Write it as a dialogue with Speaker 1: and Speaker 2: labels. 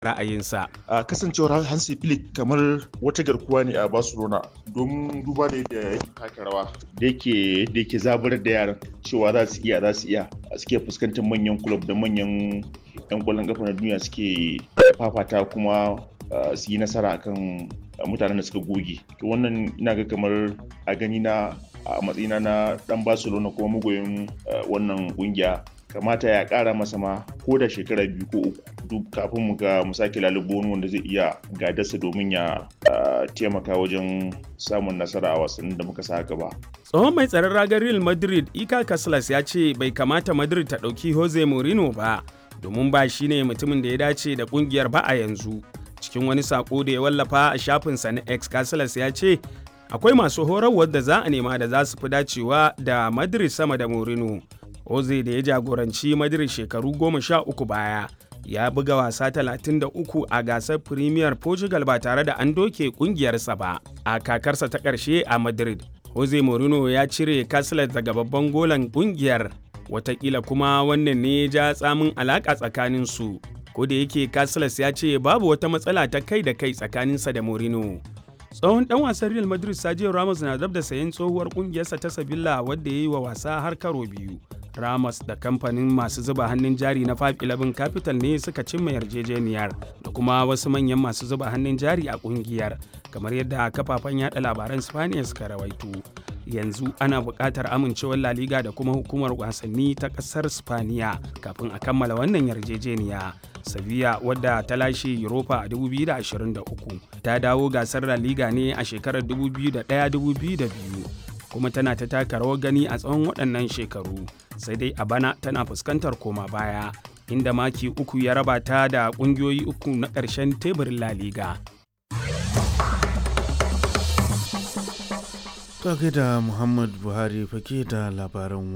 Speaker 1: ra'ayinsa.
Speaker 2: a kasancewar hansi flick kamar wata garkuwa ne a barcelona don duba da yadda yake taka rawa da yake da yake zaburar da yaran cewa za su iya za su iya suke fuskantar manyan club da manyan yan kwallon kafa na duniya suke fafata kuma su yi nasara akan mutanen da suka goge to wannan ina ga kamar a gani na a matsayina na dan barcelona kuma mugoyin wannan kungiya kamata ya kara masa ma ko da shekara biyu ko uku duk kafin mu ga mu sake lalubo wani wanda zai iya gadarsa domin ya taimaka wajen samun nasara a wasannin da muka sa gaba.
Speaker 1: Tsohon mai tsaron ragar Real Madrid Ika Casillas ya ce bai kamata Madrid ta ɗauki Jose Mourinho ba domin ba shi ne mutumin da ya dace da ƙungiyar ba a yanzu. Cikin wani sako da ya wallafa a shafinsa na X Casillas ya ce akwai masu horarwar da za a nema da za su fi dacewa da Madrid sama da Mourinho. Jose da ya jagoranci Madrid shekaru goma sha uku baya ya buga wasa 33 a gasar Premier Portugal ba tare da an doke kungiyarsa ba a kakarsa ta ƙarshe a Madrid. Jose Mourinho ya cire Casillas daga babban golan kungiyar watakila kuma wannan ne ya ja tsamin alaƙa tsakanin su. Ko da yake Casillas ya ce babu wata matsala ta kai da kai tsakaninsa da Mourinho. tsohon dan wasan real madrid sergio ramos na dab da sayen tsohuwar kungiyarsa ta sabilla wadda ya yi wa wasa har karo biyu ramos da kamfanin masu zuba hannun jari na 511 capital ne suka cimma yarjejeniyar da kuma wasu manyan masu zuba hannun jari a kungiyar kamar yadda kafafen yada labaran spaniya suka rawaito yanzu ana buƙatar amincewar la liga da kuma hukumar wasanni ta ƙasar spaniya kafin a kammala wannan yarjejeniya Sevilla wadda ta lashe Europa a 2023 ta dawo gasar La Liga ne a shekarar 2001-2002 kuma tana ta taka rawar gani a tsawon waɗannan shekaru sai dai a bana tana fuskantar koma baya inda maki uku ya raba ta da ƙungiyoyi uku na ƙarshen teburin La Liga.
Speaker 3: Ta da Muhammad Buhari fake da labaran